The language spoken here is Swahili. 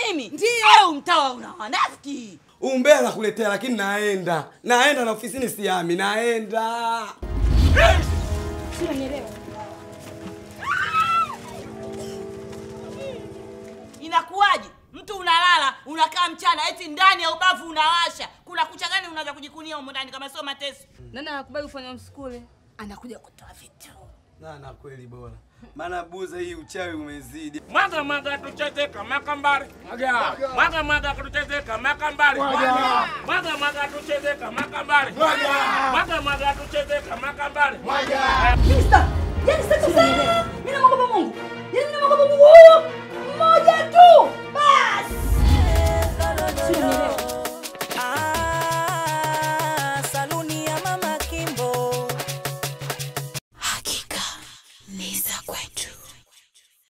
mimi? Ndio. Au mtawa una wanafiki? Umbea nakuletea, lakini naenda naenda na ofisini siami, naenda Sio nielewa. Inakuwaje? Mtu unalala, unakaa mchana, eti ndani ya ubavu unawasha. Kuna kucha gani unaweza kujikunia humo ndani kama sio mateso? Nani anakubali kufanya msukule? Anakuja kutoa vitu. na na kweli bora, maana buza hii uchawi umezidi. Mwaga mwaga tucheze kama kambari. Mwaga. Mwaga mwaga tucheze kama kambari. Mwaga. Mwaga mwaga tucheze kama kambari. Mwaga. Mwaga mwaga tucheze kama kambari. Mwaga. Mister, yani sasa sasa mimi namwogopa Mungu. Yani namwogopa Mungu huyo mmoja tu. Bas. Sio nielewa. Ah, saluni ya Mama Kimbo. Hakika ni za kweli.